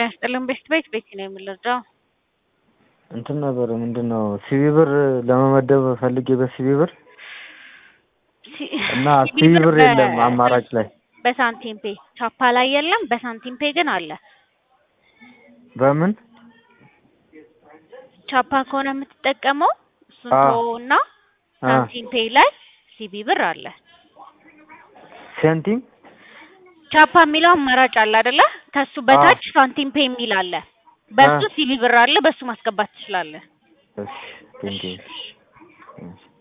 ያስጥልን ቤት ቤት ቤት ነው የምንረዳው። እንትን ነበር ምንድን ነው ሲቢ ብር ለመመደብ ፈልጌ በሲቢ ብር እና ሲቢ ብር የለም አማራጭ ላይ በሳንቲም ፔ ቻፓ ላይ የለም፣ በሳንቲም ፔ ግን አለ። በምን ቻፓ ከሆነ የምትጠቀመው እሱን አዎ። ተወውና ሳንቲም ፔ ላይ ሲቢ ብር አለ። ሴንቲም ቻፓ የሚለው አማራጭ አለ አይደለ? ከሱ በታች ሳንቲም ፔ የሚል አለ። በሱ አ። ሲቢ ብር አለ። በሱ ማስገባት ትችላለህ። እሺ ቴንኪው